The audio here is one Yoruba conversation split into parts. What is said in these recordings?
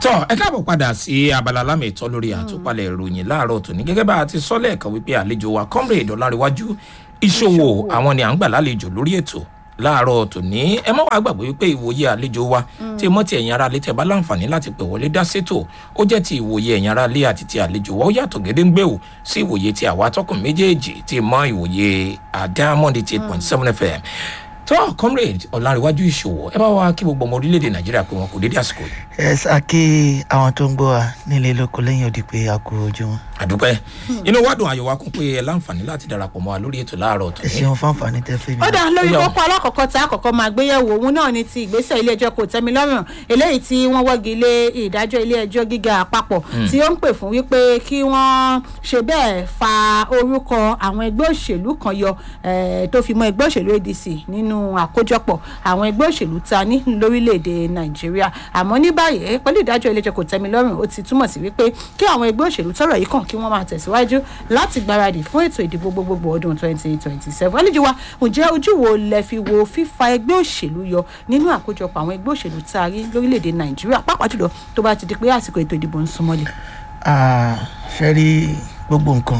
tọ́ ẹ káàbọ̀ padà sí abala lámì ìtọ́ lórí àtúpalẹ̀ ìròyìn láàárọ̀ tòní gẹ́gẹ́ bá a ti sọ lẹ́ẹ̀kan wípé àlejò wa comrade ọ̀làríwájú ìṣòwò àwọn ni à ń gbà lálejò lórí ètò láàárọ̀ tòní ẹ má wàá gbàgbé wípé ìwòye àlejò wa tí mọ́ ti ẹ̀yin ara lé tẹ̀ bá láǹfààní láti pè wọlé dá sétò ó jẹ́ ti ìwòye ẹ̀yin ara lé àti ti àlejò wa ó yàtọ̀ gédéǹgbé o sí ìwòye ti àwa atọ́kùn méjèèjì tí mọ́ ìwòye àdámọ́ndé ti eight point seven fm tó comrade ọ̀làríwájú ìṣòwò ẹ bá wa kí gbogbo ọmọ orílẹ̀-èdè nàìjíríà pé wọn kò dédé àsìkò yìí. ẹ sá kí àwọn tó ń gbọ́ wa nílé lóko lẹ́yìn òdì pé a kú ojúmọ́. àdúpẹ́ inú wa dùn ayọ̀ wa kún pé ẹ láǹfààní láti darapọ̀ mọ́ wa lórí ètò láàárọ̀ ẹ tòní. ṣeun fáǹfààní tẹ fẹ́ mi. ó dá lórí Ó yá o. kókó alákọ̀ọ́kọ́ tá a kọ́kọ́ máa gbéyẹ̀wò òun náà ni ti ìgbésẹ̀ ilé-ẹjọ́ kò tẹ́mi lọ́rùn eléyìí tí wọ́n wọ́gi lé ìdájọ́ ilé-ẹjọ́ gíga àpapọ̀ tí ó ń pè fún wípé kí wọ́n ṣe bẹ́ẹ̀ fa orúkọ àwọn ẹgbẹ́ òṣèlú kan yọ eh, tó fi mọ́ ẹgbẹ́ òṣèlú adc nínú àkójọpọ̀ àwọn ẹgbẹ́ òṣèlú ta ní lórílẹ̀‐èdè nàìjíríà àmọ́ ní báyìí pẹ̀lú ìdájọ́ ilé-ẹjọ́ kò tẹ́mi lọ́rùn ó ti túmọ̀ sí wípé kí àwọn ẹgbẹ́ òṣèlú tọrọ yìí kàn kí wọ́n máa tẹ̀síwájú láti gbáradì fún ètò ìdìbò gbogbogbò ọdún 2027 àlejò wa ǹjẹ́ ojú wo lẹ fi wo fífa ẹgbẹ́ òṣèlú yọ nínú àkójọpọ̀ àwọn ẹgbẹ́ òṣèlú tá a rí lórílẹ̀‐èdè nàìjíríà pàápàá jùlọ tó bá ti di pé àsìkò ètò ìdìbò ń súnmọ́lé. Ah, ṣe rí gbogbo nǹkan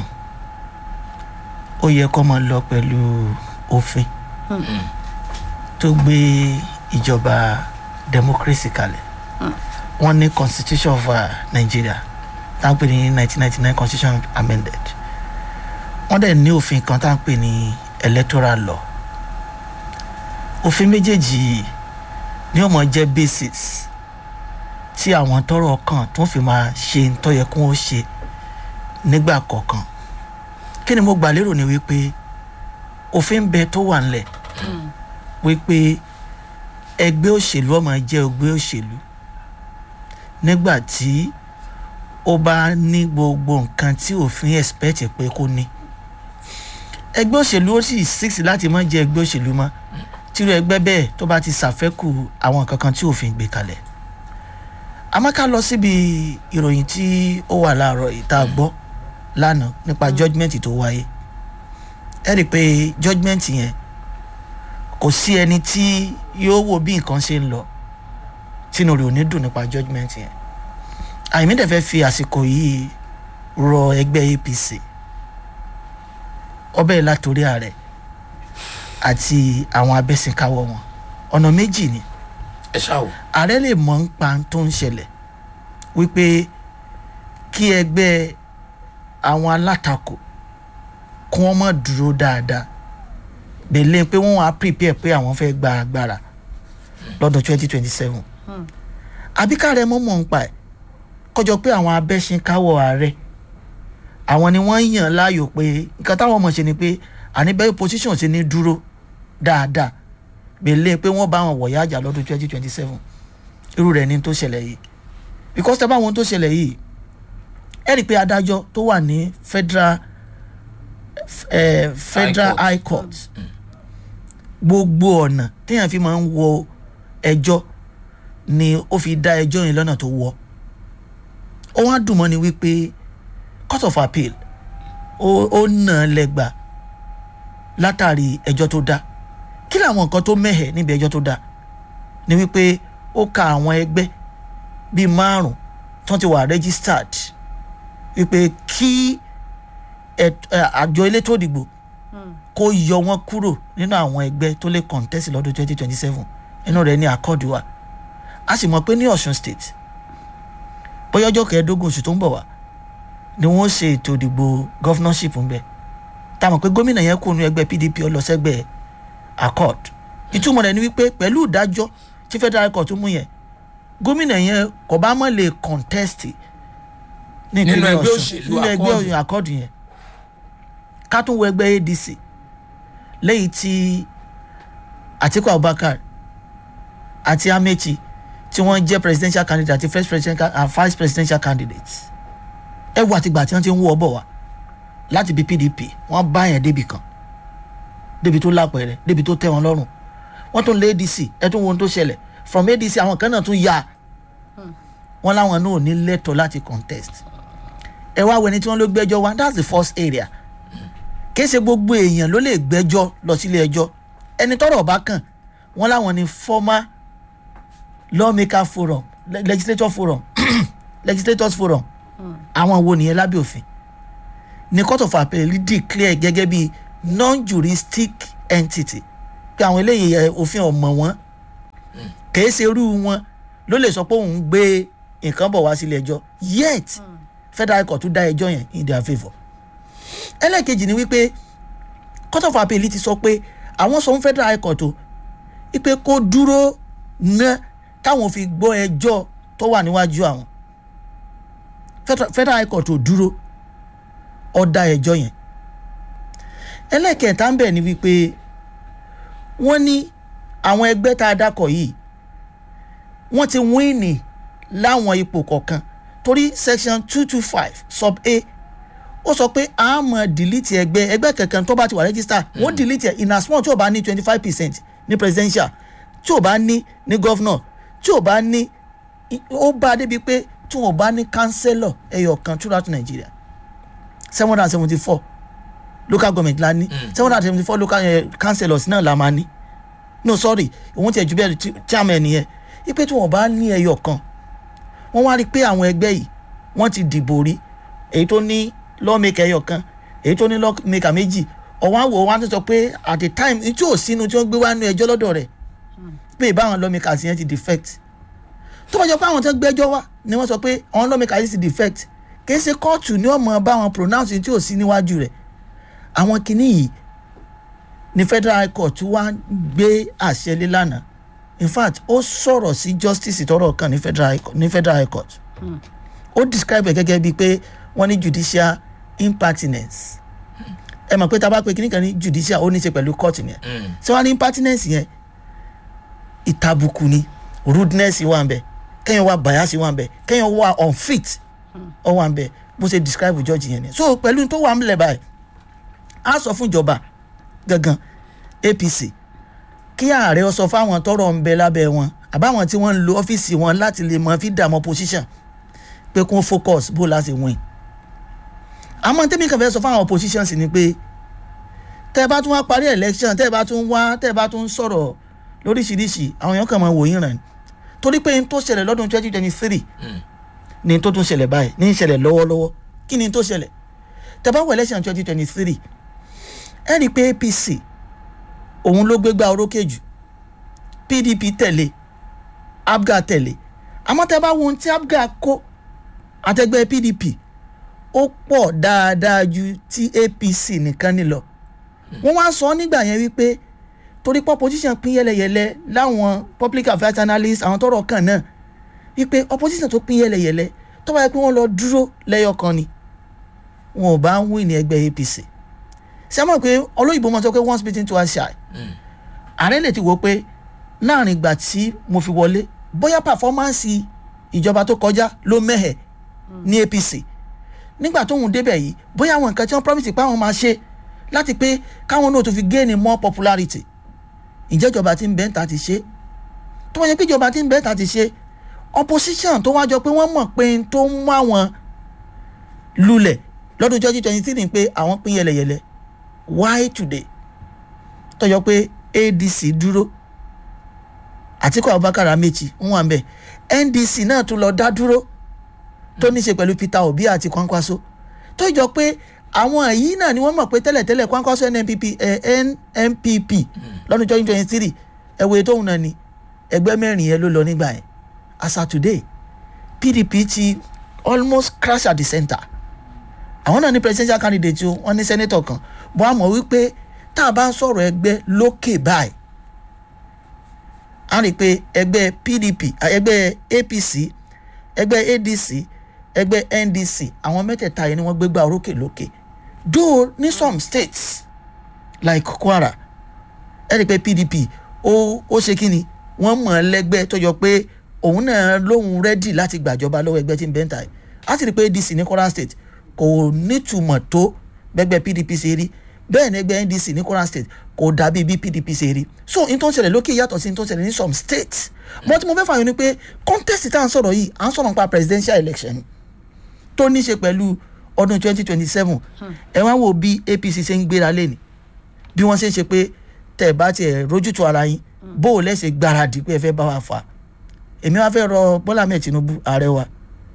ó yẹ kó máa lọ pẹ̀lú òfin tó gbé ìjọba democracy kalẹ̀ wọ́n ní constitution of uh, nigeria tá à ń pè ní nineteen ninety nine constitution amended wọ́n dẹ̀ ní òfin kan tá à ń pè ní electoral law òfin méjèèjì yìí ni ó mọ̀ jẹ́ basis tí àwọn tọrọ kàn tó fi máa ṣe ń tọ́ yẹ kó wọ́n ṣe nígbà kọ̀ọ̀kan kí ni mo gbà lérò ni wípé òfin bẹ tó wà ńlẹ̀ wípé ẹgbẹ́ òṣèlú ọmọ jẹ́ ẹgbẹ́ òṣèlú nígbà tí ó bá ní gbogbo nǹkan tí òfin expect pé kó ní ẹgbẹ́ òṣèlú ó sì six láti má jẹ́ ẹgbẹ́ òṣèlú mọ́ tírú ẹgbẹ́ bẹ́ẹ̀ tó bá ti ṣàfẹ́kù àwọn nǹkan kan tí òfin gbé kalẹ̀ àmọ́ ká lọ síbi ìròyìn tí ó wà láàárọ̀ ìta gbọ́ lánàá nípa judgement tó wáyé ẹ rí i pé judgement yẹn kò sí ẹni tí yóò wo bí nǹkan ṣe ń lọ tínú rẹ̀ ò ní dùn nípa judgement yẹn àyìnbí dẹ̀ fẹ́ fi àsìkò yìí rọ ẹgbẹ́ apc ọbẹ̀ látòrí ààrẹ àti àwọn abẹ́sìnkáwọ́ wọn ọ̀nà méjì ni ẹ ṣáà wò. ààrẹ lè mọ̀ ń pa tó ń ṣẹlẹ̀ wípé kí ẹgbẹ́ àwọn alátakò kí wọ́n mọ̀ dúró dáadáa bẹ̀lẹ́ pé wọ́n á prepare pé àwọn fẹ́ gba agbára lọ́dún twenty twenty seven àbíkárẹ̀ mọ̀ mọ̀ ń pa ẹ̀ kọjọ pé àwọn abẹ́sìnkáwọ̀ ààrẹ àwọn ni wọ́n yàn láàyò pé nǹkan táwọn mọ̀ ṣe ni pé àní bẹ́ẹ̀ position ṣe ní dúró dáadáa bẹ̀lẹ́ pé wọ́n bá wọn wọ̀yá àjà lọ́dún twenty twenty seven irú rẹ̀ ni tó ṣẹlẹ̀ yìí because tẹ́ bá wọn tó ṣẹlẹ̀ yìí ẹ rí i pé adájọ́ tó wà ní federal eh, federal High high court gbogbo ọ̀nà téèyàn fi máa ń wọ ẹjọ́ ni ó fi dá ẹjọ́ yẹn lọ́nà tó wọ́ ó wá dùn mọ́ ni wípé court of appeal ó ó nà án lẹ́gbàá látàrí ẹjọ́ tó dá kí làwọn nǹkan tó mẹ́hẹ̀ níbi ẹjọ́ tó dá ni wípé ó ka àwọn ẹgbẹ́ bíi márùn tó ti wà registered wípé kí ẹt- ẹ, àjọ elétò ìdìbò kó yọ wọn kúrò nínú àwọn ẹgbẹ́ tó lè contest lọ́dún twenty twenty seven inú rẹ̀ ní àkọ́ọ̀dù wa a sì mọ̀ pé ní ọ̀ṣun state bóyá ọjọ́ kẹẹ̀ẹ́dógún oṣù tó ń bọ̀ wá ni wọ́n ṣe ètò ìdìbò governorship ń bẹ̀ tá a mọ̀ pé gómìnà yẹn kú nu ẹgbẹ́ pdp ọlọ́sẹ́gbẹ́ accord ìtumọ̀ rẹ̀ ni wípé pẹ̀lú ìdájọ́ tí federal court mú yẹn gómìnà yẹn kò bá mọ̀ lè contest ní Nínú ìpínlẹ̀ ẹgbẹ́ Ọ̀ṣun, òṣèlú nínú ẹgbẹ́ Accord. òṣèlú accord yẹn ká tún wọ ẹgbẹ́ adc lẹ́yìn tí atiku abubakar àti amechi tí wọ́n jẹ́ presidential candidate àti first presidential and vice presidential candidate ẹ wo àtìgbà tí wọ́n ti ń wọ́ ọ bọ̀ wá láti bí pdp wọ́n bá yẹn débi kan débi tó lápẹẹrẹ débi tó tẹ́ wọn lọ́rùn wọ́n tún lé adc ẹ tún wo ohun tó ṣẹlẹ̀ from adc àwọn kan náà tún yá wọn láwọn náà ò ní lẹ́tọ̀ọ́ láti contest ẹ wá wẹni tí wọ́n ló gbẹ́jọ́ wá that's the first area kìí ṣe gbogbo èèyàn ló lè gbẹ́jọ́ lọ sílé ẹjọ́ ẹni tọ́rọ̀ bá kàn wọ́n láwọn ní former lawmaker forum le- legislature forum legislators forum àwọn wo nìyẹn lábẹ́ òfin ní court of appeal declare gẹ́gẹ́ bí non-juristic entity pé àwọn eléyìí ẹ, òfin ọ̀mọ̀ wọn kìí ṣe irú wọn ló lè sọ pé òun gbé nǹkan bọ̀ wá sílé ẹjọ́ yet federal court tún dá ẹjọ́ yẹn in their favour ẹlẹ́ẹ̀kejì ni wípé court of appeal ti sọ pé àwọn sọ fún federal high court o wípé kó dúró ná táwọn fi gbọ́ ẹjọ́ tó wà níwájú àwọn Federal- federal high court ò dúró ọ̀dà ẹjọ́ yẹn ẹlẹ́ẹ̀kẹta ń bẹ̀ ni wípé wọ́n ní àwọn ẹgbẹ́ tá a dákọ̀ yìí wọ́n ti wíìnì láwọn ipò kọ̀ọ̀kan torí section two two five sub a ó sọ pé a mọ̀ delete ẹgbẹ́ ẹgbẹ́ kankan tó bá ti wà register wọ́n delete ẹ̀ in as small tí ò bá ní twenty five percent ní presidential tí ò bá ní ní governor tí ò bá ní ó bá a débi pé tí wọn bá ní councillor ẹyọ kan throughout Nigeria seven hundred and seventy four local government la ní seven hundred and seventy four local eh, councillors náà la máa ní no sorry òun tiẹ̀ ju bẹ́ẹ̀ ti- chairman yẹn ipe tí wọn bá ní ẹyọ kan wọ́n wá rí i pé àwọn ẹgbẹ́ yìí wọ́n ti dìbò rí èyí tó ní lawmaker ẹyọ kan èyí tó ní lawmaker méjì ọ̀wọ́n àwọ̀ wọn á ti sọ pé at the time tí ò sínú tí wọ́n gbé wá nú ẹjọ́ lọ́dọ̀ rẹ̀ pé ìbáwọn lawmakers yẹn ti defect tó bá jọ pé àwọn tó gbẹ́jọ́ wá ni wọ́n sọ pé àwọn lawmakers yìí ti defect kìí ṣe kóòtù ni wọ́n mọ̀ bá wọn pronounce tí ò sí níwájú rẹ̀ àwọn kinní yìí ni federal high court wá gbé àṣẹ lé lánàá in fact ó sọ̀rọ̀ sí justice tọrọ kan ní federal high court, ní federal high court ó describe ẹ̀ gẹ́gẹ́ bíi pé wọ́n ní judicial impertinence ẹ mọ̀ pé tá a bá pe kíní kan ní judicial ó ní í ṣe pẹ̀lú court yẹn tí wọ́n á ní impertinence yẹn ìtàbùkù ni rudeness wà ń bẹ kẹ́yìn wà bias wà ń bẹ kẹ́yìn wà unfit ọ wà ń bẹ bó ṣe describe judge yẹn ni so pẹ̀lú tó wà ń lẹ̀ báyìí á sọ fún ìjọba gangan apc kí ààrẹ ọ sọ fáwọn tọrọ ń bẹ lábẹ́ wọn àbáwọn tí wọ́n ń lo ọ́fíìsì wọn láti lè mọ fi dààmú opposition pé kún focus bó láti win àmọ́ tẹ́mi kàn fẹ́ sọ fáwọn opposition sì ni pé tẹ́ ẹ bá tún wá parí election tẹ́ ẹ bá tún wá tẹ́ ẹ bá tún sọ̀rọ̀ lóríṣiríṣi àwọn èèyàn kàn máa wò yín ràn torí pé n tó ṣẹlẹ̀ lọ́dún twenty twenty three ni n tó tún ṣẹlẹ̀ báyìí ní ìṣẹ̀lẹ̀ lọ́wọ́lọ́wọ́ kí ni n tó ṣẹlẹ̀ tẹ́ bá wọ election twenty twenty three ẹ rí i pé apc òun ló gbégbá orókè jù pdp tẹ̀lé abga tẹ̀lé àmọ́ tẹ́ bá wo ohun tí abga kó àtẹgbẹ́ pdp ó pọ̀ dáadáa ju ti apc nìkan ní lọ wọ́n wá sọ nígbà yẹn wípé torí pé opposition pín yẹlẹyẹlẹ láwọn public affairs analysts àwọn tọrọ kàn náà wípé opposition tó pín yẹlẹyẹlẹ tó bá yẹ pé wọ́n lọ dúró lẹ́yọ kan ni wọn ò bá ń wí ní ẹgbẹ́ apc ṣé mọ̀ pé olóyìnbó máa sọ pé once bitten twice shy ààrẹ lè ti wò ó pé láàrin ìgbà tí mo fi wọlé bóyá pàfọ́mánsì ìjọba tó kọjá ló mẹ́hẹ̀ ní apc nígbà tóun débẹ̀ yìí bóyá àwọn nǹkan tí wọ́n promise pé àwọn máa ṣe láti pé káwọn náà tó fi gain more popularity ǹjẹ́ ìjọba tí ń bẹ́ẹ̀ ta ti ṣe tó wọ́n yẹ pé ìjọba tí ń bẹ́ẹ̀ ta ti ṣe opposition tó wájọ pé wọ́n mọ̀ pé n tó ń mú àwọn lulẹ̀ lọ́dún twenty twenty three ni pé àwọn pín yẹlẹyẹlẹ why today tọjọ pé adc dúró àtikọ abubakar amechi ń wà mbẹ ndc náà tún lọ dá dúró tó ní í ṣe pẹ̀lú peter obi àti kwankwaso tó jọ pé àwọn yìí náà ni wọ́n mọ̀ pé tẹ́lẹ̀tẹ́lẹ̀ kwankwaso nnpp eh, nnpp lọ́dún twenty twenty three ẹ̀wẹ̀ tóun náà ni ẹgbẹ́ mẹ́rin yẹn ló lọ nígbà yẹn as of today pdp ti almost crash at the center àwọn náà ní presidential candidate o wọ́n ní senator kan bọ́n a mọ̀ wípé tá a bá ń sọ̀rọ̀ ẹgbẹ́ lókè báyìí a rí i pé ẹgbẹ́ pdp ẹgbẹ́ apc ẹgbẹ́ adc ẹgbẹ́ ndc àwọn mẹ́tẹ̀ẹ̀ta yẹn ni wọ́n gbégbá orókè lókè though ní some states like kwara ẹ rí i pé pdp ó ó ṣe kí ni wọ́n mọ̀ ẹ́ lẹ́gbẹ́ tó yọ pé òun náà lóhun rẹ́dì láti gbàjọba lọ́wọ́ ẹgbẹ́ tí ń bẹ́ńtà yìí a sì rí i pé adc ní kwara state kò nítumọ̀ tó bẹ́gbẹ́ pdp ṣe rí bẹ́ẹ̀ ni ẹgbẹ́ ndc ní kwara state kò dàbí bí pdp ṣe rí so n tó ń ṣẹlẹ̀ lókè yàtọ̀ sí n tó ń ṣẹlẹ̀ ní some states mo ti mo fẹ́ fààyàn ni pé contest tá à ń sọ̀rọ̀ yìí à ń sọ̀rọ̀ nípa presidential election tó ní ṣe pẹ̀lú ọdún twenty twenty seven ẹ wá wo bí apc ṣe ń gbéra lẹ́ni bí wọ́n ṣe ń ṣe pé tẹ̀ bá tiẹ̀ rójútu ara yín bó o lẹ́sẹ̀ gbáradì pé ẹ fẹ́ bá wa fà èmi wá fẹ́ rọ bọ́lá mẹ́ẹ̀ tinubu ààrẹ wa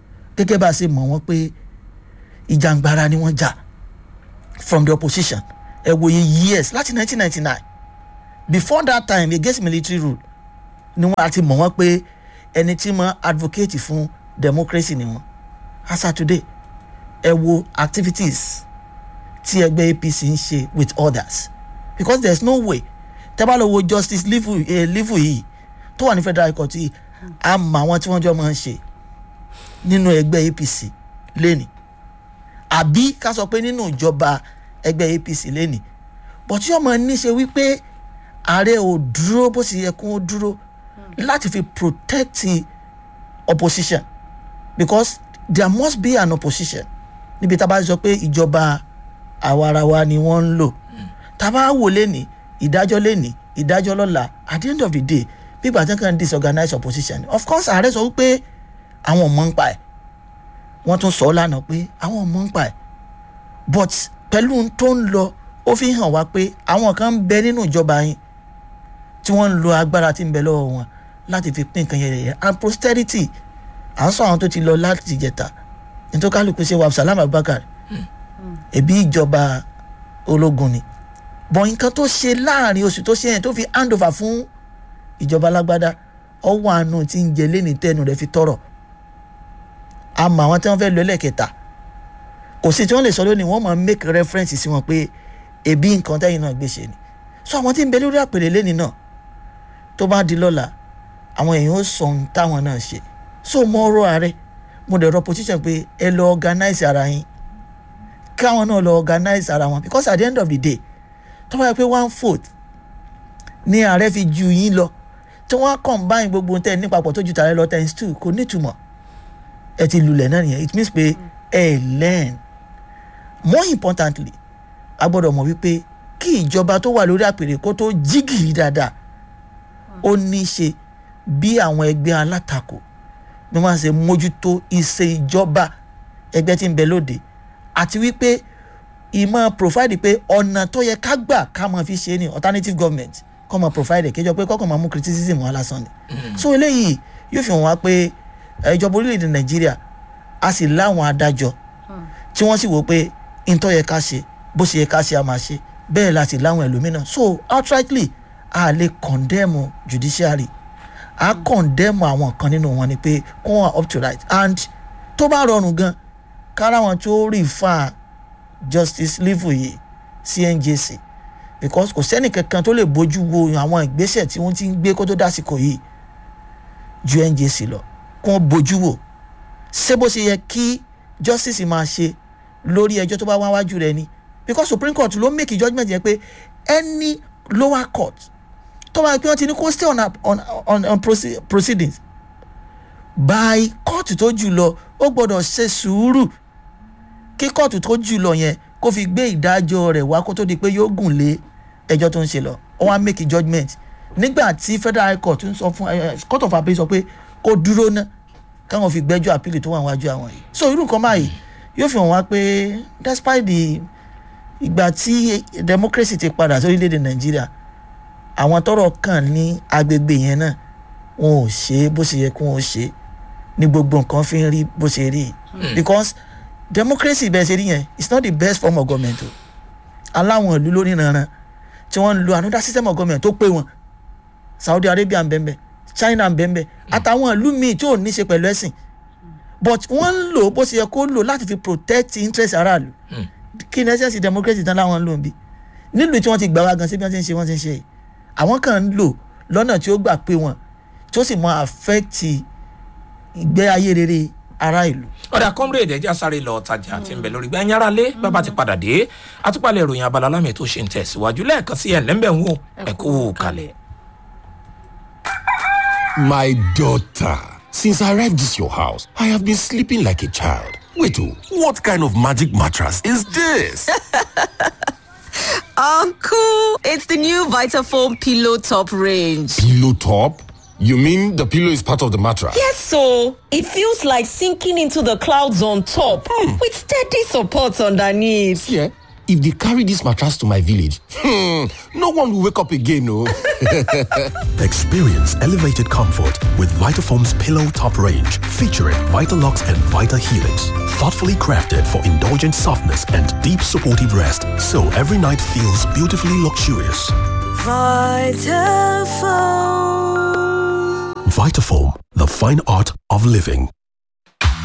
gẹ́gẹ́ bá a ṣe mọ̀ wọ́n pé ìjàngbara ni wọ́n jà from the opposition ẹ wòye years láti 1999 before that time against military rule ni wọ́n àti mọ̀ wọ́n pé ẹni tí mo advocate fún democracy ni wọ́n as of today ẹ wo activities tí ẹgbẹ́ apc ń ṣe with others because there is no way tẹ́ bá lọ wo justice lifu eh, lifu yìí tó wà ní federal high court yìí a mọ àwọn tí wọ́n jọ máa ń ṣe nínú ẹgbẹ́ apc lẹ́nìí àbí ká sọ pé nínú ìjọba ẹgbẹ́ apc lẹ́nìí but tí ọmọ ní ṣe wípé ààrẹ ò dúró bó ṣe yẹ kó dúró láti fi protect the opposition because there must be an opposition níbi tá a bá sọ pé ìjọba àwarawa ni wọ́n ń lò tá a bá wò lẹ́nìí ìdájọ́ lẹ́nìí ìdájọ́ lọ́la at the end of the day pípa tí wọ́n kàn disorganize opposition of course ààrẹ sọ wípé àwọn ọmọ ń pa ẹ̀ wọ́n tún sọ ọ́ lánàá pé àwọn ọmọ ń pa ẹ̀ but pẹ̀lú ohun tó ń lọ ó fi hàn wá pé àwọn kan ń bẹ nínú ìjọba yín tí wọ́n ń lo agbára tí ń bẹ lọ́wọ́ wọn láti fi pín nǹkan yẹn and posterity à ń sọ àwọn tó ti lọ láti jẹta nítorí kálukú ṣe wa Abdulsalam Abubakar ẹbí ìjọba ológun ni bọ̀ nǹkan tó ṣe láàrin oṣù tó ṣe yẹn tó fi hand over fún ìjọba alágbádá ọwọ́ àánú tí ń jẹ lẹ́ni tẹ́nu rẹ̀ fi tọrọ àmọ́ àwọn tí wọ́n fẹ́ lọ ẹlẹ́kẹta kò sí tí wọ́n lè sọ lónìí wọ́n máa make reference sí wọn pé ẹbí nǹkan tẹ́yìn náà gbé ṣe ni so àwọn tí ń bẹ lórí àpèrè lẹ́ni náà tó bá di lọ́la àwọn èèyàn ó sọ ohun táwọn náà ṣe so mo rọ ààrẹ mo dẹ̀ rọ position pé ẹ lọ organize ara yín káwọn náà lọ organize ara wọn because at the end of the day tó bá yẹ pé one fourth ni ààrẹ fi ju yín lọ tí wọ́n á combine gbogbo tẹ́ ẹ ní papọ̀ tó ju tààrẹ lọ times two kò nítumọ̀ ẹ ti lulẹ̀ náà nìyẹn it means pé ẹ learn more importantly a gbọ́dọ̀ mọ̀ wípé kí ìjọba tó wà lórí àpèrè kó tó jígìrì dáadáa ó ní í ṣe bí àwọn ẹgbẹ́ alátakò bí wọ́n ṣe mójútó ìṣe ìjọba ẹgbẹ́ tí ń bẹ lóde àti wípé ìmọ̀ provide pé ọ̀nà tó yẹ ká gbà ká máa fi ṣe ni alternative government kọ́ máa provide kéjọ pé kọ́kọ́ máa mú criticism wọn lásán ni so eléyìí yóò fi hàn wá pé ìjọba orílẹ̀-èdè nàìjíríà a sì láwọn adájọ́ tí wọ́n sì wò pé ntọ́ yẹ ká ṣe bó ṣe yẹ ká ṣe a máa ṣe bẹ́ẹ̀ la sì láwọn ẹlòmíràn so outrightly a lè condemn judiciary a condemn àwọn kan nínú wọn ni pé kó wọn up to right and tó bá rọrùn gan kára wọn tó refer justice livu yìí sí njc because kò sẹ́nì kankan tó lè bójú wo àwọn ìgbésẹ̀ tí wọ́n ti ń gbé kó tó dásìkò yìí ju njc lọ kó bójú wò ṣé bó ṣe yẹ kí justice máa ṣe lórí ẹjọ́ tó bá wá wájú rẹ ni because supreme court ló make judgement yẹn pé any lower court tó bá yẹ pé wọ́n ti ní kó stay on, on, on, on proceedings by court tó jù lọ ó gbọ́dọ̀ ṣe sùúrù kí court tó jù lọ yẹn kó fi gbé ìdájọ́ rẹ̀ wá kó tó di pé yóò gùn lé ẹjọ́ tó ń ṣe lọ ó wá make judgement nígbà tí federal high court ń sọ fún court of appeal sọ pé kó dúró ná káwọn fi gbẹ́jọ́ àpìlì tó wà wájú àwọn yìí so irú nǹkan báyìí yóò fi hàn wá pé despite the ìgbà tí democracy ti padà sórílẹ̀-èdè nàìjíríà àwọn tọrọ kàn ní agbègbè yẹn náà wọn ò ṣe bó ṣe yẹ kí wọn ò ṣe ní gbogbo nǹkan fi ń rí bó ṣe rí because democracy bẹ́ẹ̀ ṣe rí yẹn it's not the best form of government o aláwọn ìlú lórí ìrànràn tí wọ́n ń lo another system of government tó pé wọn saudi arabia ń bẹ́ẹ̀ bẹ́ẹ̀ china ń bẹ́ẹ̀ bẹ́ẹ̀ àtàwọn ìlú míì tí ò ní ṣe pẹ̀lú ẹ̀sìn but wọ́n ń lò bó ṣe yẹ kó lò láti fi protect interest aráàlú kí ni ẹsẹ̀ sí democracy tán láwọn ń lò ń bí nílùú tí wọ́n ti gbà wá gan sí bí wọ́n ti ń ṣe wọ́n ti ń ṣe yìí àwọn kan ń lò lọ́nà tí ó gbà pé wọn tí ó sì mọ affect ìgbé ayé rere ará ìlú. ọ̀dà comrade ẹ̀jẹ̀ sáré lọ tajà àti ńbẹ lórí gbẹ̀yìn ara lé bàbá ti padà dé àtúpalẹ̀ ìròyìn abala lámì tó ṣe ń tẹ̀síwájú lẹ́ẹ̀kan sí ẹ̀ lẹ́ńbẹ̀ ń wò ẹ̀kú kalẹ̀. My daughter, since I arrived this your house, I have been sleeping like a child. Wait, oh, what kind of magic mattress is this? Uncle, it's the new Vitafoam Pillow Top range. Pillow top? You mean the pillow is part of the mattress? Yes, so it feels like sinking into the clouds on top with steady support underneath. Yeah. if they carry this mattress to my village, hmm, no one will wake up again, no. Experience elevated comfort with Vitafoam's Pillow Top range, featuring Vitalux and Vita Helix. Thoughtfully crafted for indulgent softness and deep supportive rest, so every night feels beautifully luxurious. Vitafoam. Vitafoam, the fine art of living.